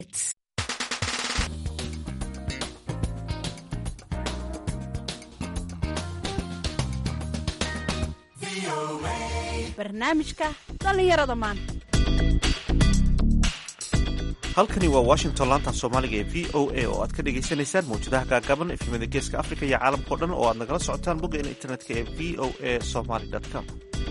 barnaamijka dhallinyarada maanta halkani waa washington laanta soomaaliga ee v o a oo aad ka dhagaysanaysaan mawjadaha gaagaaban efimada geeska africa iyo caalamkao dhan oo aad nagala socotaan boggeena internetka ee v o a somaly com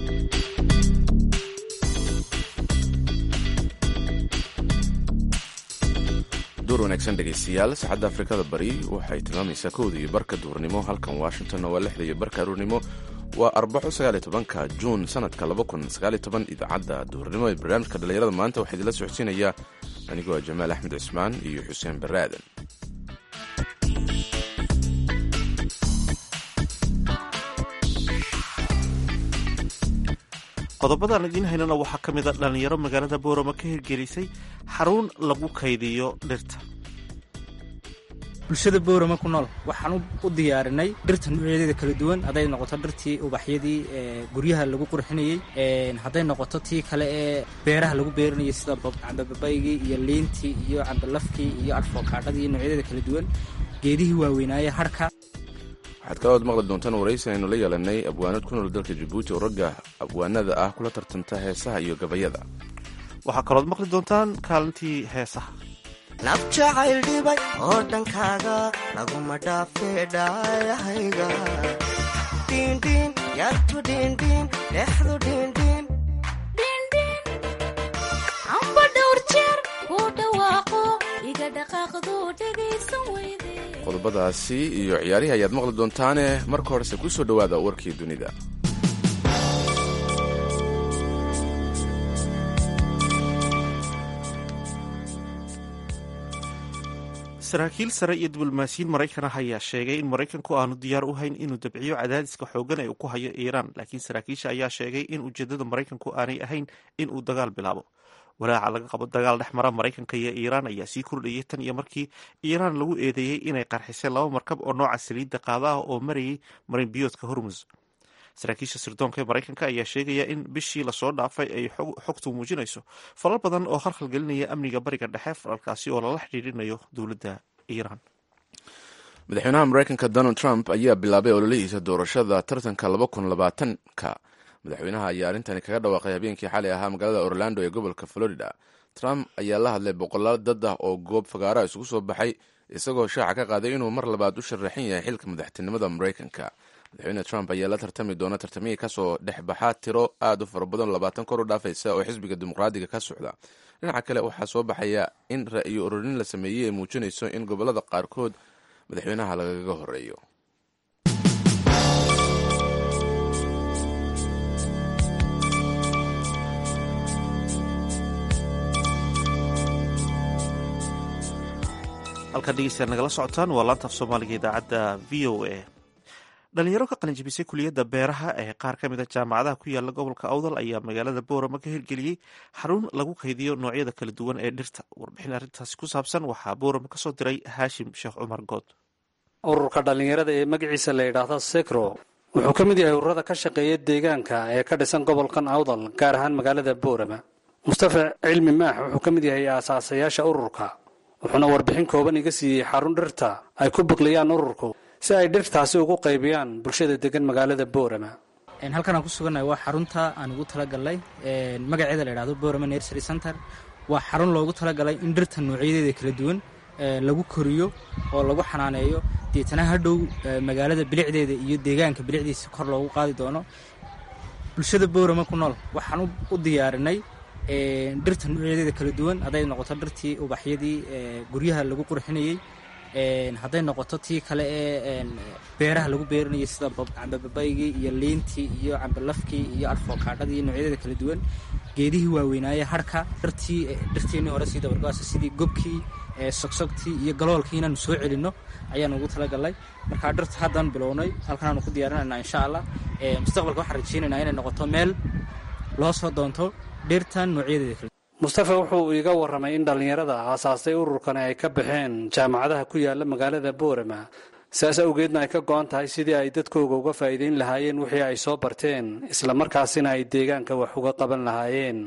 duur wanaagsan dhegaystayaal saacadda afrikada bari waxay tilmaamaysaa kowda iyo barka duurnimo halkan washingtonna waa lixda iyo barka aruurnimo waa arbaco sagaaliyo tobanka juun sanadka laba kun sagaaliyo toban idaacadda duurnimo ee barnaamijka dhallinyarada maanta waxaa idinla socodsiinayaa anigoo ah jamaal axmed cismaan iyo xuseen barre aadan qodobadaan idiin haynana waxaa ka mid a dhallinyaro magaalada boorama ka hirgelisay xarun lagu kaydiyo dhirta bulshada boorama ku nool waxaan u diyaarinay dhirta nuucyadeeda kala duwan hadday noqoto dhirtii ubaxyadii guryaha lagu qurxinayey hadday noqoto tii kale ee beeraha lagu beerinayay sida cambababaygii iyo liintii iyo cambalafkii iyo adfokaadhadii noocyadeeda kala duwan geedihii waaweynaaye harhka waxaad kalood maqli doontaan waraysi aynu la yeelanay abwaanad ku nool dalka jabuuti oo ragga abwaanada ah kula tartanta heesaha iyo gabayada waxaa kalood maqli doontaan kaalintii heesaha naf jacayl dhibay oo dhankaaga laguma dhaafee dhaayahayga dhiindhiin yartu dhiindhiin dhexdu dhiindhiin amba dhowr jeer kuu dhawaaqo iga dhaqaaqdu dhegaysan weyde qodobadaasi iyo ciyaarihii ayaad maqli doontaane marka horese ku soo dhowaada warkii dunida saraakiil sare iyo diblomaasiyiin maraykan ah ayaa sheegay in maraykanku aanu diyaar u hayn inuu dabciyo cadaadiska xoogan ee uu ku hayo iiraan laakiin saraakiisha ayaa sheegay in ujeedada maraykanku aanay ahayn in uu dagaal bilaabo walaaca laga qabo dagaal dhex mara maraykanka iyo iiraan ayaa sii kordhayay tan iyo markii iiraan lagu eedeeyey inay qarxisay laba markab oo nooca saliidda qaada ah oo marayay marinbiyoodka hormus saraakiisha sirdoonka ee maraykanka ayaa sheegaya in bishii lasoo dhaafay ay xogtu muujinayso falal badan oo khalkhalgelinaya amniga bariga dhexe falalkaasi oo lala xidhiidhinayo dowladda iiraan madaxweynaha maraykanka donald trump ayaa bilaabay ololihiisa doorashada tartanka laba kun labaatanka madaxweynaha ayaa arrintani kaga dhawaaqay habeenkii xalay ahaa magaalada orlando ee gobolka florida trump ayaa la hadlay boqolaal dad ah oo goob fagaara isugu soo baxay isagoo shaaca ka qaaday inuu mar labaad u sharaxan yahay xilka madaxtinimada maraykanka madaxweyne trump ayaa la tartami doona tartamihii kasoo dhexbaxa tiro aad u fara badan labaatan kor u dhaafaysa oo xisbiga dimuqraadiga ka socda dhinaca kale waxaa soo baxaya in ra'yo ururin la sameeyey ay muujinayso in gobolada qaarkood madaxweynaha lagaga horeeyo halkaad dhegeystayaal nagala socotaan waa laanta af soomaaliga idaacadda v o a dhalinyaro ka qalinjabisay kuliyadda beeraha ee qaar ka mid a jaamacadaha ku yaala gobolka awdal ayaa magaalada boorama ka hirgeliyey xarun lagu kaydiyo noocyada kala duwan ee dhirta warbixin arrintaasi ku saabsan waxaa boorama kasoo diray haashim sheekh cumar good ururka dhallinyarada ee magaciisa la yidhaahdo sekro wuxuu ka mid yahay ururada ka shaqeeya deegaanka ee ka dhisan gobolkan awdal gaar ahaan magaalada boorama mustafa cilmi maax wuxuu ka mid yahay aasaasayaasha ururka wuxuuna warbixin kooban iga siiyey xarun dhirta ay ku buqliyaan ururku si ay dhirtaasi ugu qaybiyaan bulshada degan magaalada boorama halkan aan ku sugannahay waa xarunta aan ugu talagalnay magaceeda la yidhahdo boorama nursery center waa xarun loogu talagalay in dhirta noocyadeeda kala duwan lagu koriyo oo lagu xanaaneeyo deetana hadhow magaalada bilicdeeda iyo deegaanka bilicdiisa kor loogu qaadi doono bulshada boorama ku nool waxaan u diyaarinay dhirta nuucyadeeda kala duwan hadday noqoto dhirtii ubaxyadii guryaha lagu qurxinayey hadday noqoto tii kale ee beeraha lagu beerinayay sida cambababaygii iyo liintii iyo cambalafkii iyo adfokaadhadii noocyadeeda kala duwan geedihii waaweynaaye harhka dhirtii dhirtiinii hore sii dabargoasa sidii gobkii sogsogtii iyo galoolkii inaanu soo celinno ayaanu ugu talagalnay markaa dhirta haddaan bilownay halkanaanu ku diyaarinayna insha allah mustaqbalka waxaan rajeynaynaa inay noqoto meel loo soo doonto dhirtan noocyadeeda kala mustafa wuxuu iiga warramay in dhallinyarada aasaastay ururkani ay ka baxeen jaamacadaha ku yaala magaalada boorama saas awgeedna ay ka go-an tahay sidii ay dadkooga uga faa'iideyn lahaayeen wixii ay soo barteen islamarkaasina ay deegaanka wax uga qaban lahaayeen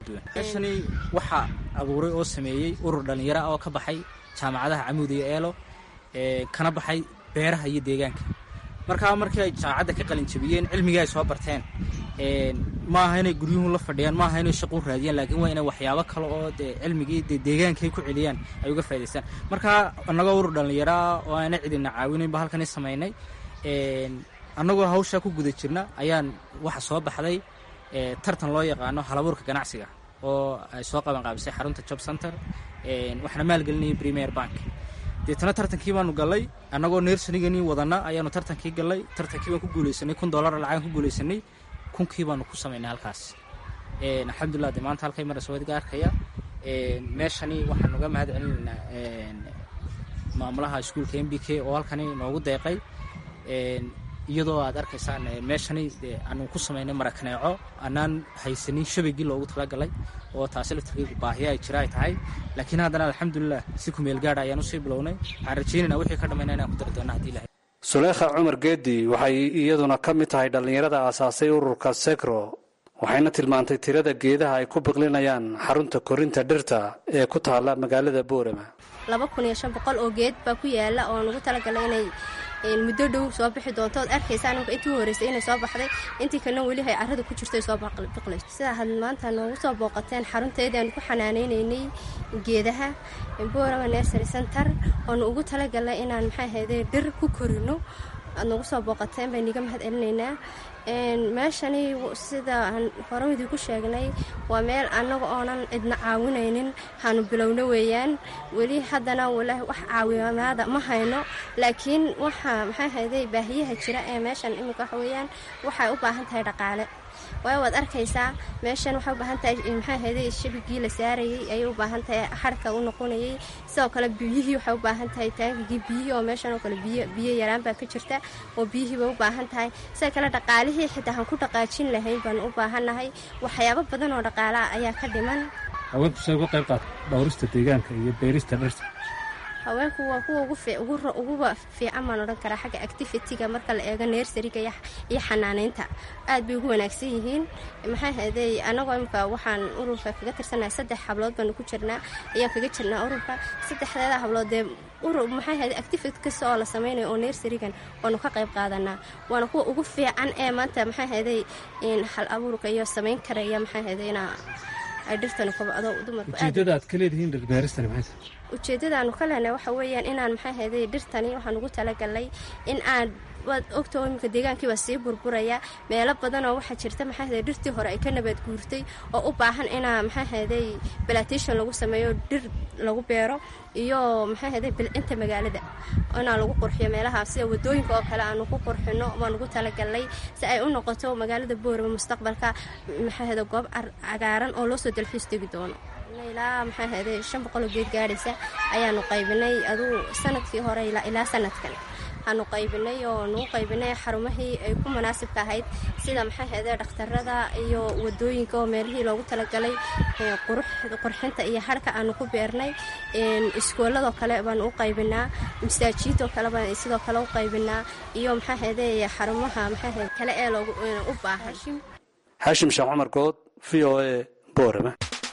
meeshani waxaa abuuray oo sameeyey urur dhallinyaro ah oo ka baxay jaamacadaha camuud iyo eelo ee, kana baxay beeraha iyo deegaanka markaa markii ay jaamacadda ka qalin jabiyeen cilmigii ay soo barteen een, ma aha inay guryuhu la fadhiyaan ma aha inay shaqo u raadiyaan laakiin waa inay waxyaabo kale oo dee cilmigii dee deegaankay ku celiyaan ay uga faa'idaystaan markaa annagoo urur dhallinyaro ah oo aana cidina caawinaynba halkani samaynay een, annagoo hawshaa ku guda jirna ayaan waxa soo baxday ee, tartan loo yaqaano halabuurka ganacsiga oo ay soo qaban qaabisay xarunta job center een, waxaana maalgelinayay premier bank deetana tartankii baanu gallay annagoo neersaniganii wadana ayaanu tartankii gallay tartankii baan ku guulaysanay kun dollar lacagan ku guulaysanay kunkii baanu ku samaynay halkaas een, alxamdulilah de maanta halkay maraysa wadiga arkaya een, meeshani waxaan uga mahad celinaynaa een, maamulaha iskuulka m b k oo halkani noogu deeqay een, iyadoo aad arkaysaan ee, meeshani dee aanu ku samaynay marakaneeco anaan haysanin shabagii loogu talagalay oo taasi laftarkeedu baahiya ay jira ay tahay laakiin haddana alxamdulilah si kumeel gaadha ayaan usii bilownay waxaan rajeynayna wixii ka dhammayna inaan ku dari doona haddii ilahay suleekha cumar geedi waxay iyaduna ka mid tahay dhallinyarada aasaasay ururka sekro waxayna tilmaantay tirada geedaha ay ku biqlinayaan xarunta korinta dhirta ee ku taalla magaalada boorama laba kun iyo shan boqol oo geed baa ku yaala oo nagu talagalay inay een, muddo dhow soo bixi doonto ood arkaysaa ninka intii u horreysay inay soo baxday intii kalena weli hay carrada ku jirto ay soo baql- biqlayso sidaa had maanta noogu soo booqateen xarunteedii aanu ku xanaanaynaynay geedaha boorama nursery center oonu ugu talagalnay inaan maxaa ahayde dhir ku korino aad nagu soo booqateen baynu iga mahad celinaynaa Een, meeshani w- sida aan hore idinku sheegnay waa meel annaga oonan cidna caawinaynin haanu bilowno weeyaan weli haddana walaahi wax caawimaada ma hayno laakiin waxa maxaa hayday baahiyaha jira ee meeshan iminka waxa weeyaan waxay u baahan tahay dhaqaale waayo waad arkaysaa meeshan waxay u baahan tahay maxaa hayday shabigii la saarayay ayay u baahan tahay xarka u noqonayay sidoo kale biyihii waxay u baahan tahay taangigii biyihii oo meeshan oo kale biyo biyo yaraan baa ka jirta oo biyihii bay u baahan tahay sidoo kale dhaqaalihii xitaa aan ku dhaqaajin lahayn baanu u baahannahay waxyaabo badan oo dhaqaalaha ayaa ka dhiman haweenku say uga qayb qaata dhowrista deegaanka iyo beerista dhirta haweenku waa kuwa ugu fi- ugu ro- uguba fiican baan odhan karaa xagga activity-ga marka la eego neersariga iyo iyo xanaaneynta aad bay ugu wanaagsan yihiin maxaa haday annagoo imika waxaan ururka kaga tirsanahay saddex hablood baanu ku jirnaa ayaan kaga jirnaa ururka saddexdeeda hablood dee urur maxaa haday activity kasta oo la sameynayo oo neersarigan waanu ka qayb qaadanaa waana kuwa ugu fiican ee maanta maxaa haday in hal abuurka iyo samayn karaya maxaa haday inaa ay dhirtani kobcdo dumarku aad ujeeddada aad ka leedihiin dhirbeeristani maxay tahay ujeeddadaanu ka lehna waxa weeyaan inaan maxaa hayday dhirtani waxaan ugu talagalnay in aan waad ogta oo iminka deegaankii baa sii burburaya meelo badan oo waxaa jirta maxaa hayday dhirtii hore ay ka nabaad guurtay oo u baahan inaa maxaa hayday plantation lagu sameeyo dhir lagu beero iyo maxaa hayday bilcinta magaalada inaa lagu qurxiyo meelaha sida wadooyinka oo kale aanu ku qurxino baan ugu talagalnay si ay u noqoto magaalada boorama mustaqbalka maxaa hayday goob car- cagaaran oo loo soo dalxiis tegi doono ilaa maxaa ahayday shan boqoloo geed gaadhaysa ayaanu qaybinay aduu sanadkii hore ilaa ilaa sanadkan aanu qaybinay oo nagu qaybinay xarumahii ay ku munaasibka ahayd sida maxaa ahayday dhakhtarada iyo wadooyinka oo meelihii loogu talagalay ee qurux- qurxinta iyo harka aanu ku beernay een, iskooladoo kale baanu u qaybinaa masaajiidoo kale baan sidoo kale u qaybinaa iyo maxaa ahayday xarumaha maxaa ahayday kale ee loogu ee u baahan xaashim sheekh cumar good v o a boorama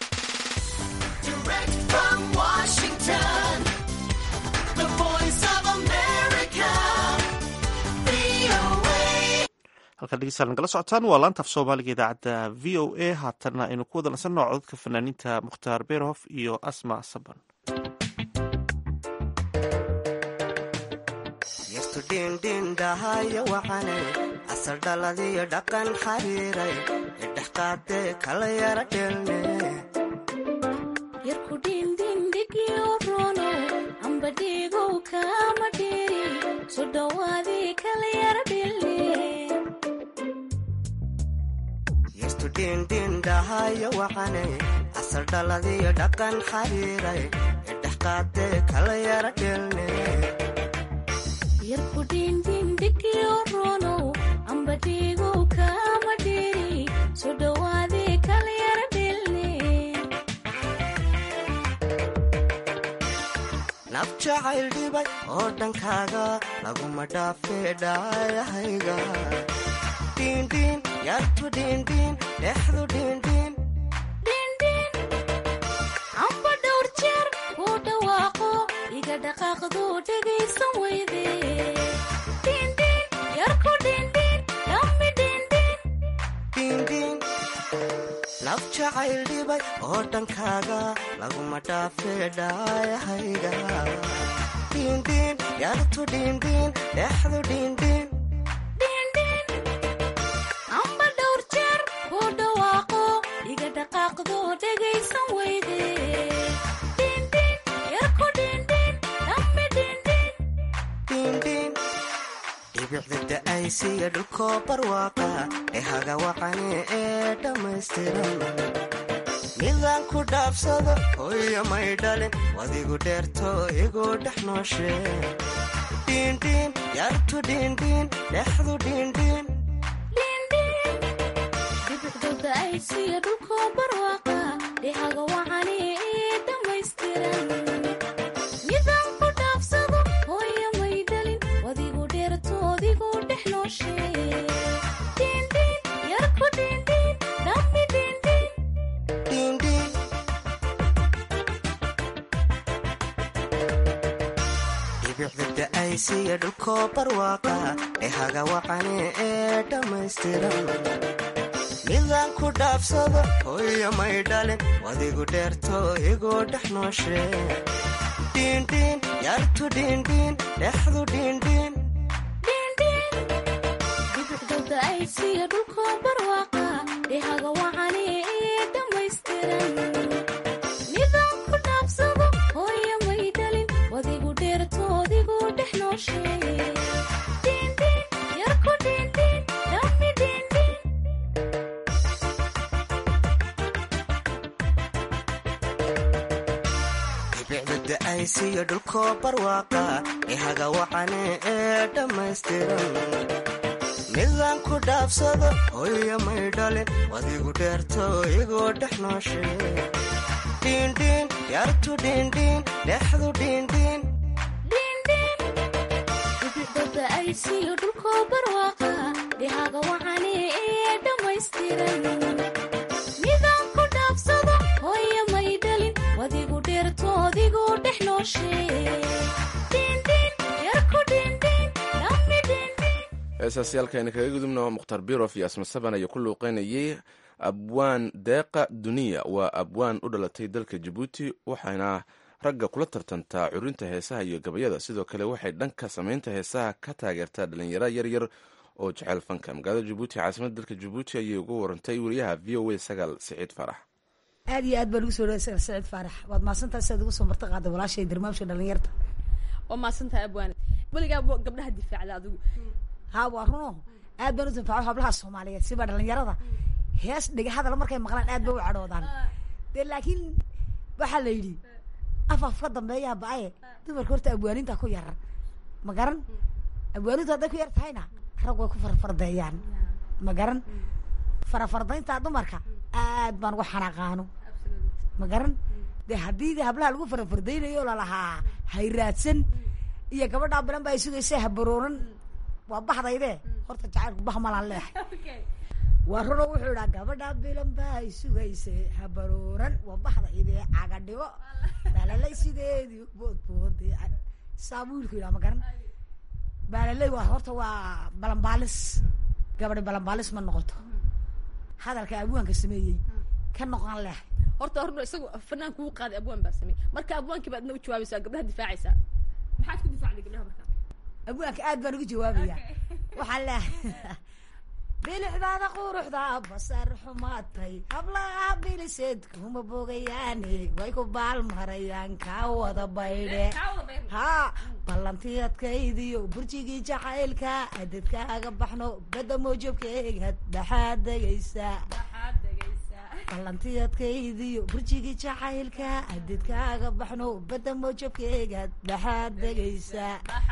Direct from Washington, the voice of America, VOA. halkan dhegeystayaal nagala socotaan waa laanta af soomaaliga idaacadda v o a haatanna aynu ku wada nasanno codadka fanaaniinta mukhtaar beerhof iyo asma saban yartu dhiindhiindhahaya wacane asal dhaladiyo dhaqan xariiray idhex qaadee kala yara dheelne yarku dhindhindhigyo rono amba dhigow kama dhiri so dhowaadii kala yara dhilne yartu dhiindhiindhahaya wacane asal dhaladiyo dhaqan xariiray idhex qaadee kala yara dheelne yarku dhindhindhigyo rono amba dhigow kama dhiri so dhowaadii kala yara dhilne naf jacayl dhibay oo dhankaaga laguma dhaafee dhaayahayga dhiindhiin yartu dhiindhiin dhexdu dhiindhiin dhindhin iga dhaqaaqdu dhegaysan weyde dhindhin yarku dhindhin dhammi dhindhin dhiindhiin laf jacayl dhibay oo dhankaaga laguma dhaafee dhaayahayga dhiindhiin yartu dhiindhiin dhexdu dhiindhiin amba dhowr jeer ku dhawaaqo iga dhaqaaqdu dhegaysan weyde dhindhin yarku dhindhin dhammi dhindhin dhiindhiin dhibicda da'aysiya dhulkoo barwaaqa ee haga wacane ee dhammaystiran midaan ku dhaafsado hooyo may dhalin wadigu dheerto igu dhex nooshe dhiindhiin yartu dhiindhiin dhexdu dhiindhiin dhibicdooda ay siiya dhulkoo barwaaqa dhihaga wacani ee dhammaystiran midaan ku dhaafsado hooyo may dhalin wadigu dheertoodigu dhex nooshe dhindhin yarku dhindhin dhammi dhindhin dhiindhiin dhibicda da'aysiya dhulkoo barwaaqa ee haga wacane ee dhammaystiran midaan ku dhaafsado hooyo may dhalin wadigu dheerto igu dhex nooshe dhiindhiin yartu dhiindhiin dhexdu dhiindhiin dhibicdooda ay siiya dhulkoo barwaaqa dhihaga wacani ee dhammaystiran midaan ku dhaafsado hooyo may dhalin wadigu dheertoodigu dhex nooshe dhindhin yarku dhindhin dhammi dhindhin dhibicda da'aysiya dhulkoo barwaaqa ee haga wacane ee dhammaystiran midaan ku dhaafsado hooyo may dhalin wadigu dheerto igu dhex nooshe dhiindhiin yartu dhiindhiin dhexdu dhiindhiin dhibicdooda ay siiyo dhulkoo barwaaqa dhihaga wacani ee dhammaystiran midaan ku dhaafsado hooyo may dhalin wadigu dheertoodigu dhex nooshe dhindhin yarku dhindhin dhammi dhindhin heesaasiyaalkaayna kaga gudubna mukhtar birof iyo asma saban ayaa ku luuqeynayay abwaan deeqa duniya waa abwaan u dhalatay dalka jabuuti waxayna ragga kula tartantaa curinta heesaha iyo gabayada sidoo kale waxay dhanka samaynta heesaha ka taageertaa dhalinyaro yaryar oo jecel fanka magaalada jabuuti caasimada dalka jabuuti ayay ugu warantay wariyaha v o a sagaal siciid farax aad iyo aad baan ugu soo dhaway sagal saciid faarax waad mahadsantahay siaad ugu soo marti qaada walaashay barnaamijka dhalinyarta waa maasantahay abwaane weligaa bo- gabdhaha difaacda adigu haa waa runo aad baan u tanfaco hablaha soomaaliyeed siba dhalinyarada hees dhiga hadal markay maqlaan aad bay u cadhoodaan dee laakiin waxaa la yidhi af af ka dambeeyaa ba-aye dumarka horta abwaaninta ku yar ma garan abwaanintu hadday ku yar tahayna rag way ku farfardeeyaan ma garan farafardaynta dumarka aad baan uga xanaaqaano ma garan dee haddii de hablaha lagu farafardaynayo lalahaa hayraadsan iyo gabadhaa balan ba ay sugaysa habarooran waa baxdayde horta jacaylku bah malaan leehay waa runo wuxuu idhaa gabadhaa bilan ba ay sugaysa habarooran waa baxdayde cagadhigo baalalay sideedii boodboode saa buu wiilku yidhaha ma garan baalaley waa horta waa balanbaalis gabadhi balanbaalis ma noqoto hadalka abwaanka sameeyey ka noqon leh horta horno isagu fanaan kugu qaaday abwaan baa samey marka abwaankii baad adna u jawaabaysaa gabdhaha difaacaysaa maxaad ku difaacday gabdhaha marka abwaanka aad baan ugu jawaabaya waxaan leehay bilixdaada quruxda basar xumaatay hablaha biliseed kuma bogayaane way ku baalmarayaan kaa wada baydhe haa ballantii adkaydiyo burjigii jacaylka adadkaaga baxno badda moojabkeegad dhaxaad degaysa ballantii adkaydiyo burjigii jacaylka adadkaaga baxno badda moojabkeegad dhaxaad degaysa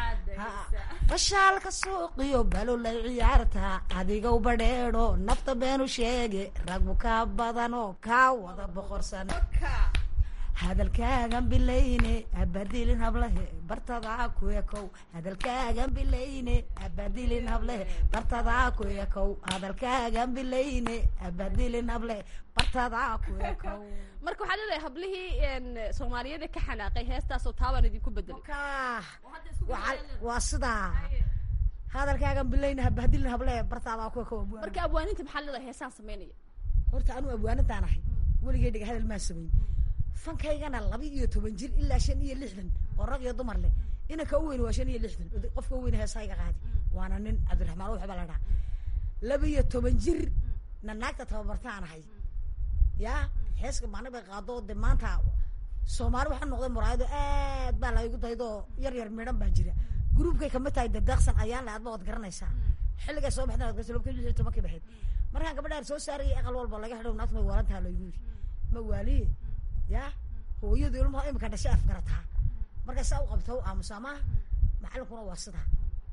bashaalka suuqiyo balolay ciyaarta adigow badheedho nafta beenu sheege ragbu kaa badanoo kaa wada boqorsan hadalkaagan bilayne habadilin hablehe bartadaa ku ekow hadalkaagan bilayne habadilin hablehe bartadaa ku ekow hadalkaagan bilayne habadilin hablehe bartadaa ku ekow marka waxaa leedahay hablihii een, soomaaliyeed ee ka xanaaqay heestaasoo taabaan idinku bedelay Kaa, waxa- waa sidaa hadalkaagan bilayne habadilin hablehe bartadaa ku ekow marka abwaaninta maxaa leedahay heesaan samaynaya horta anuu abwaanadaan ahay weligay dhega hadal maa samayn fankaygana laba iyo toban jir ilaa shan iyo lixdan oo rag iyo dumar leh inanka u weyn waa shan iyo lixdan Oday- qofka u weyn heesaa iga qaadi waana nin cabdiraxmaan wuxuu baa la dhaha laba iyo toban jir na naagta tababartaan ahay yaa heeska maalin bay qaado de maanta soomaali waxaa noqday muraayado aad baa la igu daydo yar yar midhan baa jira gruubkay kamid tahay dadeeqsan ayaan le adba waad garanaysaa xilligay soo baxdeen waad garsa laba kun lix iyo tobankii baxeed markaan gabadhaan soo saarayay aqal walba laga xidhow naagtu may waalantaha laygu yidhi ma waaliye yaa hooyadu ilmaha imika dhashay afgarataa markay saa u qabto u aamusa ama macalinkuna waa sidaa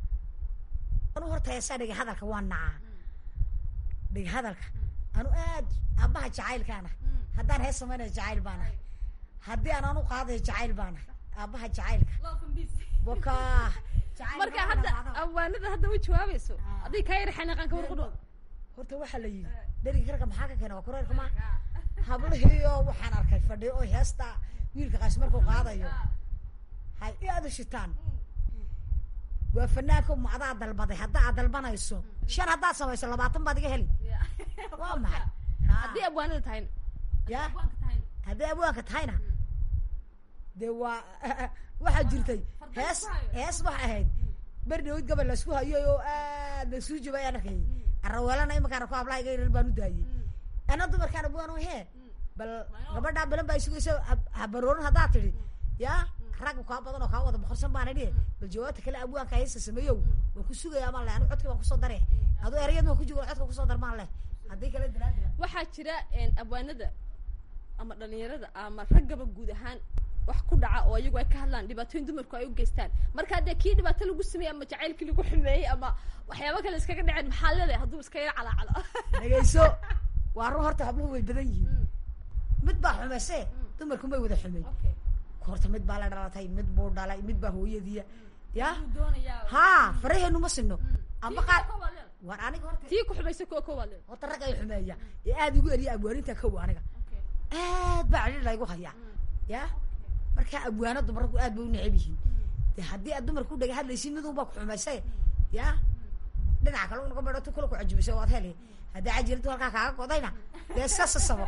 anu horta heesaa dhiga hadalka waa nacaa dhiga hadalka anu aad aabbaha jacaylkaana haddaan hees samaynayo jacayl baanahay haddii aan anu qaadayo jacayl baanahay aabbaha jacaylka waka marka hadda abwaanada hadda u jawaabayso adig kaa yar xanaaqaan ka warqudho horta waxaa la yidhi dheriga ragga maxaa ka keena waa kureerka ma hablahiyo waxaan arkay fadhiyo oo heesta wiilka qaas markuu qaadayo hay i aada shitaan waa fanaanka ma adaa dalbaday hadda aad dalbanayso shan haddaad samayso labaatan baad iga heli waa maxay haddii abwaanada tahayna ya haddii abwaanka tahayna dee waa waxaa jirtay hees hees waxay ahayd berdhawid gabal laisku hayo oo aad laisuu jibay aan arkayay araweelana imankaan arko hablaha iga yarar baan u daayey ana dumarkaan abwaan oo hee bal gabadhaa balan baa isugaysa habaroorin haddaad tidhi yaa rag kaa badan oo kaa wada boqorsan baan idhi bal jawaabta kale abwaanka heesa sameeyow waan ku sugayaa maan leh anigu codkii baan kusoo dare aduu erayad waan ku jiro codka kusoo dar maan leh haddii kale dilaa dila waxaa jira een, abwaanada ama dhalinyarada ama raggaba guud ahaan wax ku dhaca oo iyagu ay ka hadlaan dhibaatooyin dumarku ay u geystaan marka haddee kii dhibaato lagu sameeyey ama jacaylkii lagu xumeeyey ama waxyaaba kale iskaga dhaceen maxaa leedahay hadduu iska yar calaacalo dhegayso waa run horta habluhu way badan yihiin mid baa xumayse dumarku may wada xumeyn horta mid baa la dhalatay mid buu dhalay mid baa hooyadiya ya haa faraheenu ma sinno ama qaar war aniga horta tii ku xumaysa kuwa koowaad leedahay horta rag ay xumeeya ee aada igu eriya abwaaninta kow aniga aad baa cili laygu hayaa ya marka abwaano dumarku aad bay u neceb yihiin de haddii aad dumarku dhaga hadlaysid midun baa ku xumayse ya dhinaca kale unaga badho tu kula ku cajibisay waad heli haddii cajiladu halkaa kaaga godayna dee iska sasabo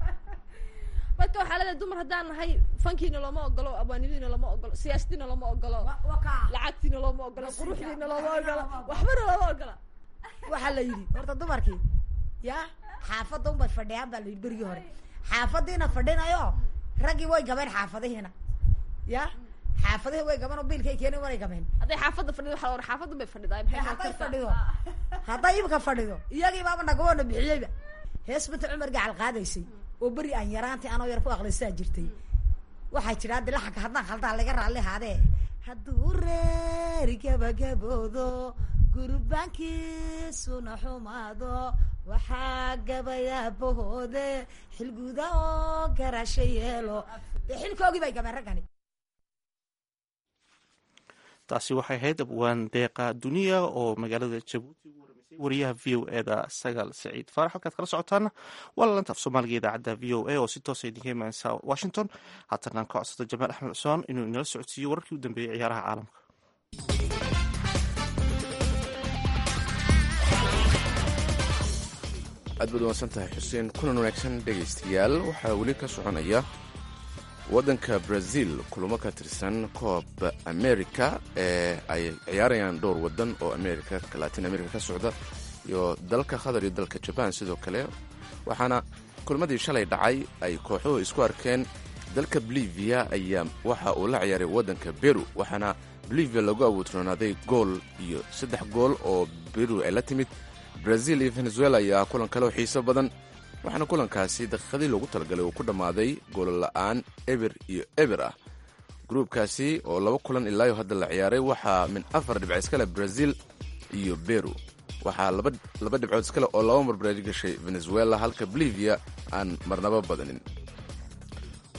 marka waxaa leedahay dumar haddaan nahay fankiina looma ogolo abwaanadiina looma ogolo siyaasadiina looma ogolo lacagtiina looma ogolo quruxdiina looma ogolo waxbana looma ogola waxaa la yidhi horta dumarkii ya xaafadda unbay fadhiyaan baa la yidhi berigii hore xaafadiina fadhinayo raggii way gabeen xaafadihiina ya xaafadihi way gaben oo biilkay keeneen way gabeen hadday xaafadda fadhido waxaa la ohan xaafaddan bay fadhidaa maxay hadday kartaa? fadhido hadday imika fadhido iyagii baaba nagaboona bixiyeyba hees binta cumar gacal qaadaysay oo beri aan yaraantii anoo yar ku aqlisaa jirtay waxaa jira haddi laxanka haddaan khaldaa laga raalli haadee hadduu reeri gabagaboodo gurbaankiisuna xumaado waxaa gabayaabahoode xilguda oo garasho yeelo dee xilkoogii bay gabeen raggani taasi waxay ahayd abwaan deeqa duniya oo magaalada jabuuti ugu waramaysay wariyaha v o e da sagaal saciid faarax halkaad kala socotaana waa lalanta af soomaaliga idaacadda v o a oo si toosa idinka imaaneysa washington haatanaan ka codsada jamaal axmed cusmaan inuu inala socodsiiyo wararkii u dambeeyey ciyaaraha caalamka aad baad uwansan tahay xuseen kulan wanaagsan dhegaystayaal waxaa weli ka soconaya waddanka brazil kulamo ka tirsan koob america ee ay ciyaarayaan dhowr waddan oo america latin america ka socda iyo dalka qatar iyo dalka jaban sidoo kale waxaana kulmadii shalay dhacay ay kooxuhu isku arkeen dalka bolivia ayaa waxa uu la ciyaaray waddanka beru waxaana bolivia lagu awoodroonaaday gool iyo saddex gool oo beru ay la timid brazil iyo venezuela ayaa kulan kale oo xiiso badan waxaana kulankaasi daqiiqadii loogu talagalay uu ku dhammaaday goolla'aan eber iyo eber ah gruubkaasi oo laba kulan ilaayo hadda la ciyaaray waxaa min afar dhibc iskale brazil iyo beru waxaa laba laba dhibcood iskale oo laba mar baraari gashay venezuela halka bolivia aan marnabo badanin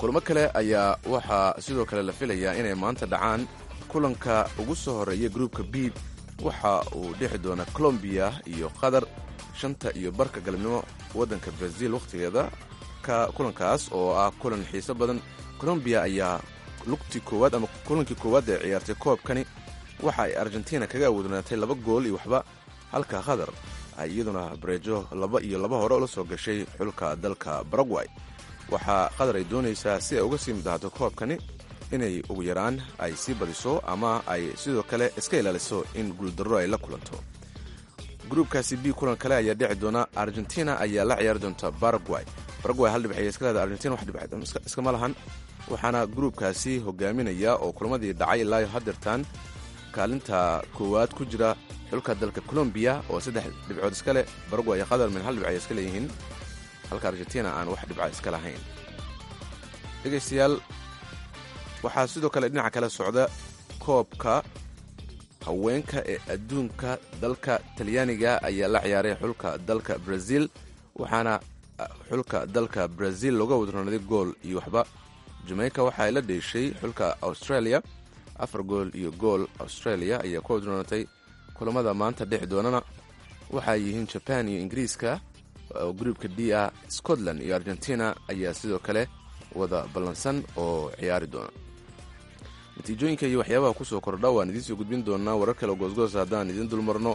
kulamo kale ayaa waxaa sidoo kale la filayaa inay maanta dhacaan kulanka ugu soo horreeya gruupka b waxa uu dhexi doonaa colombiya iyo qatar shanta iyo barka galabnimo waddanka brazil wakhtigeeda ka kulankaas oo ah kulan xiiso badan colombiya ayaa lugtii koowaad ama kulankii koowaad ee ciyaartay koobkani waxa ay argentina kaga awoodnaatay laba gool iyo waxba halka qatar ay iyaduna bareejo laba iyo laba hore ula soo gashay xulka dalka baragway waxaa qatar ay doonaysaa si ay uga sii midahdo koobkani inay ugu yaraan ay sii badiso ama ay sidoo kale iska ilaaliso in guuldarro ay la kulanto gruubkaasi b kulan kale ayaa dhici doona argentina ayaa la ciyaari doonta baragway baragway hal dhibxay iska leeda argentina wax dhibc iskama lahan waxaana gruubkaasi hogaaminaya oo kulamadii dhacay ilaayo hadeertan kaalinta koowaad ku jira xulka dalka colombiya oo saddex dhibcood iska leh baragway iyo qatar min hal dhibc ay iska leeyihiin halka argentina aan wax dhibca iska lahayn dhegaystayaal waxaa sidoo kale dhinaca kale socda koobka haweenka ee adduunka dalka talyaaniga ayaa la ciyaaray xulka dalka brazil waxaana xulka dalka brazil looga wadronaaday gool iyo waxba jamaica waxa ay la dheeshay xulka australia afar gool iyo gool australia ayaa ku wadroonatay kulamada maanta dhexi doonana waxay yihiin jaban iyo ingiriiska oo gruubka d ah scotland iyo argentina ayaa sidoo kale wada ballansan oo ciyaari doona natiijooyinka iyo waxyaabaha kusoo kordha waan idiin soo gudbin doonaa warar kale goosgoos haddaan idiin dulmarno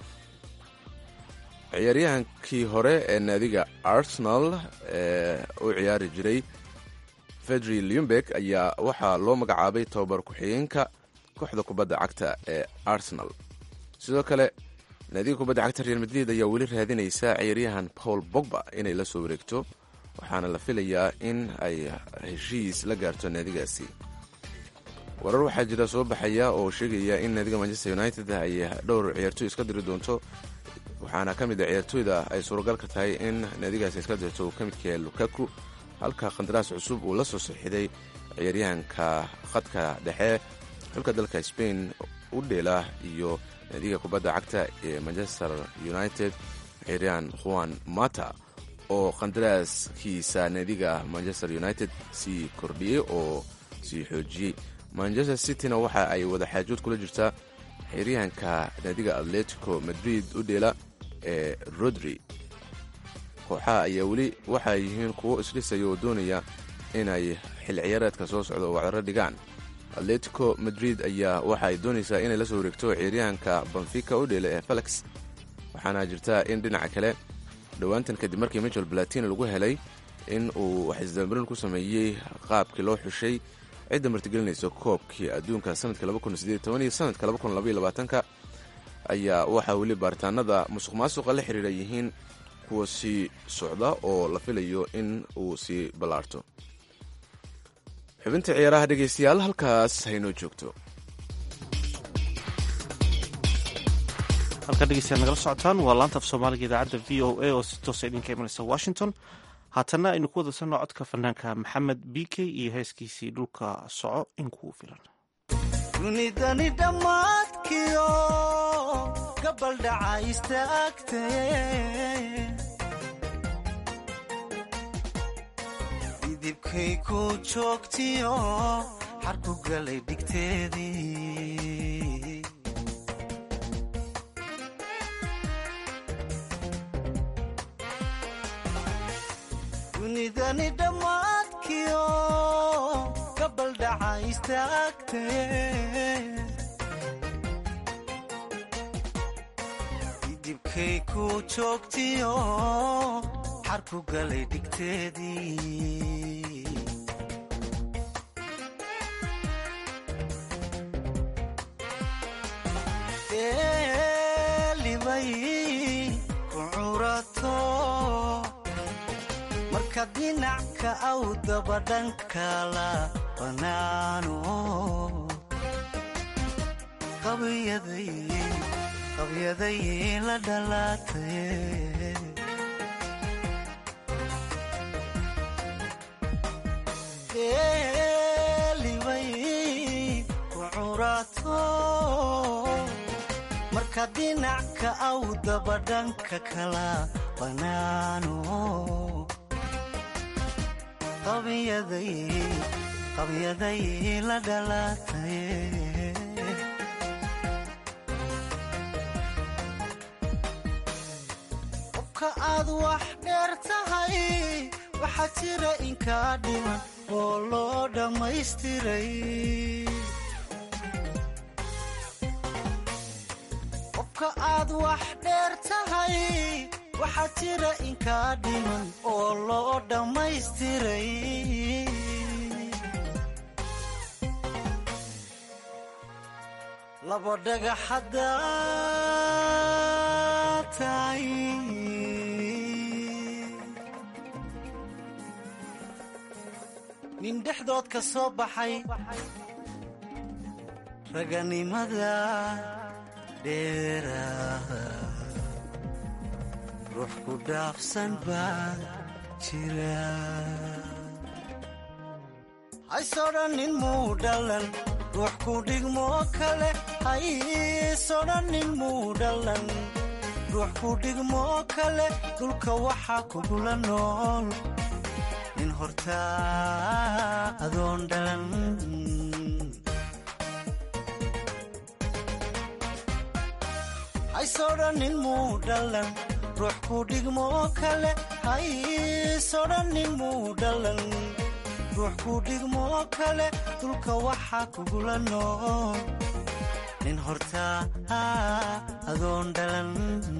ciyaaryahankii hore ee naadiga arsenal ee u ciyaari jiray fedri lumberg ayaa waxaa loo magacaabay tobabar ku-xigeenka kooxda kubadda cagta ee arsenal sidoo kale naadiga kubadda cagta real madrid ayaa weli raadinaysa ciyaaryahan paul bogba inay la soo wareegto waxaana la filayaa in ay heshiis la gaarto naadigaasi warar waxaa jira soo baxaya oo sheegaya in naadiga manchester united ay dhowr ciyaartooy iska diri doonto waxaana ka mid a ciyaartooyda ay suuragalka tahay in naadigaasi iska dirto uu ka midka yahay lukaku halka khandaraas cusub uu la soo saxiiday ciyaaryahanka khadka dhexe xulka dalka spain u dheela iyo naadiga kubadda cagta ee manchester united ciyaaryahan juan mata oo khandaraaskiisa naadiga manchester united sii kordhiyey oo sii xoojiyey manchester cityna waxa ay wada xaajood kula jirtaa xiryahanka naadiga atletico madrid u dheela ee rodri kooxaha ayaa weli waxay yihiin kuwo isdhisaya oo doonaya inay xil ciyaareedka soo socda oo wacdaro dhigaan atletico madrid ayaa waxa ay doonaysaa inay la soo wareegto ciyaaryahanka banfica u dheela ee felix waxaana jirta in dhinaca kale dhowaantan kadib markii michel balatin lagu helay in uu wax isdambarin ku sameeyey qaabkii loo xushay cidda martigelinaysa koobkii adduunka sanadka iyo sanadka ka ayaa waxaa weli baaritaanada musuq maasuqa la xiriira yihiin kuwa sii socda oo la filayo in uu sii ballaarto xubinta ciyaaraha dhegaystayaal halkaas haynoo joogto halkaa dhegeystayaal nagala socotaan waa laanta af soomaaliga idaacadda v o a oo si toosa idinka imanaysa washington haatanna aynu ku wadasano codka fanaanka maxamed b k iyo heeskiisii dhulka soco in kuu filan dunidani dhammaadkiyo gabaldhaca istaagtee didibkay ku joogtiyo xarku galay dhigteedii dunidani dhammaadkiyo gabaldhaca istaagtee didibkay ku joogtiyo xarku galay dhigteedii eelibay ku curato marka dhinacka aw dabadhankala banaano qabyaday la dhalaatay eelibay ku curato marka dhinacka aw dabadhanka kala banaano qabyaday qabyaday la dhalatay qofka aad wax dheer tahay waxaa jira inkaa dhiman oo loo dhammaystiray qofka aad wax dheer tahay waxaa jira inkaa dhiman oo loo dhammaystiray labo dhagax haddaa tahay nin dhexdood ka soo baxay raganimada dheeraada ruux ku dhaafsan baa jira haysodhannin muu dhalan ruux ku dhigmoo kale haysodhannin muu dhalan ruux ku dhigmoo kale dhulka waxaa kugula nool nin hortaa adoon dhalan haysodhannin muu dhalan ruux ku dhigmoo kale haysodhannin muu dhalan ruux ku dhigmoo kale dhulka waxaa kugula nool nin hortaa adoon dhalan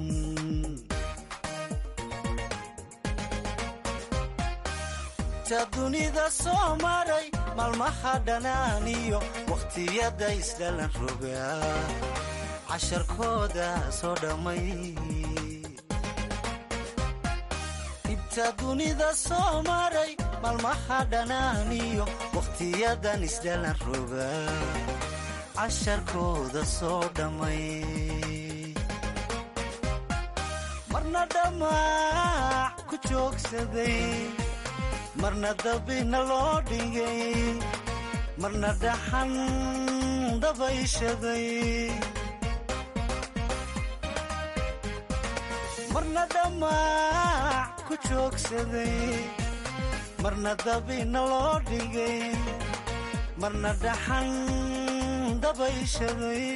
ta dunida soo maray maalmaha dhanaaniyo wakhtiyada isdhalan rogaa casharkooda soo dhammay dhibta dunida soo maray maalmaha dhanaaniyo wakhtiyadan isdhalan rogaa casharkooda soo dhammay marna dhamaac ku joogsaday marna dabina loo dhigay marna dhaxan dabayshaday marna dhamaac ku joogsaday marna dabina loo dhigay marna dhaxan dabayshaday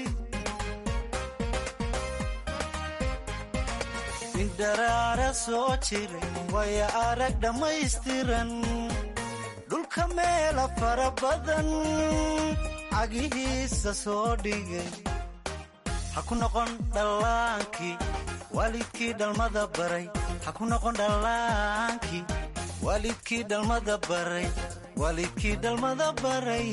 nin dharaara soo jiray waya arag dhammaystiran dhulka meela fara badan cagihiisa soo dhigay ha ku noqon dhallaankii waalidkii dhalmada baray ha ku noqon dhallaankii waalidkii dhalmada baray waalidkii dhalmada baray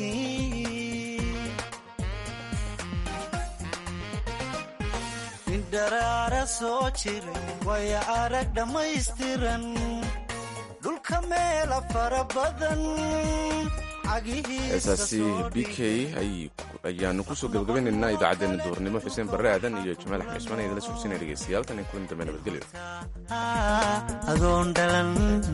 nin dharaara soo jiray waya arag dhammaystiran dhulka meela fara badan heesaasi b k ayaanu kusoo gabagabaynaynaa idaacaddeenna duurnimo xuseen barre aadan iyo jamaal axmed ismaan idinla socodsiinaya dhegeystayaal tan iyo kulan dambe nabadgelyo adoon dhalan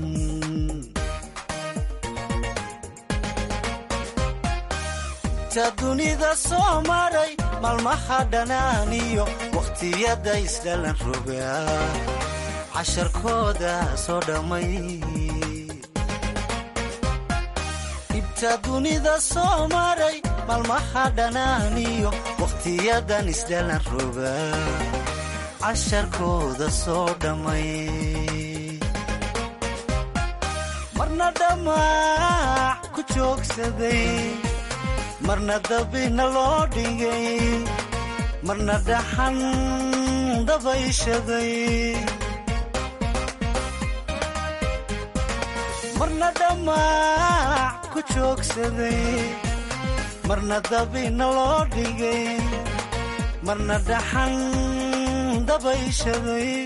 ta dunida soo maray maalmaha dhanaaniyo wakhtiyada isdhalan rogaa casharkooda soo dhammay dhibta dunida soo maray maalmaha dhanaaniyo wakhtiyadan isdhalan rogaa casharkooda soo dhammay marna dhamaac ku joogsaday marna dabina loo dhigay marna dhaxan dabayshaday marna dhamaac ku joogsaday marna dabina loo dhigay marna dhaxan dabayshaday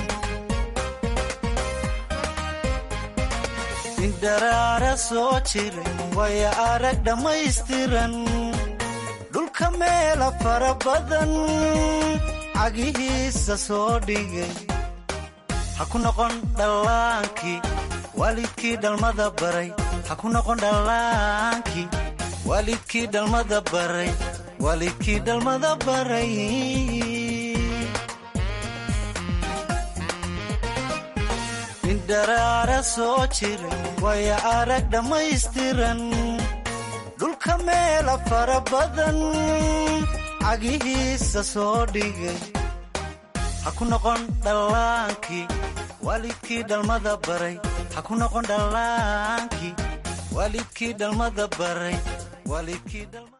nin dharaara soo jiray waya arag dhammaystiran dhulka meela fara badan cagihiisa soo dhigay ha ku noqon dhallaankii waalidkii dhalmada baray ha ku noqon dhallaankii waalidkii dhalmada baray waalidkii dhalmada baray nin dharaara soo jiray waya arag dhammaystiran dhulka meela fara badan cagihiisa soo dhigay ha ku noqon dhallaankii waalidkii dhalmada baray ha ku noqon dhallaankii waalidkii dhalmada baray waalidkii dhalmada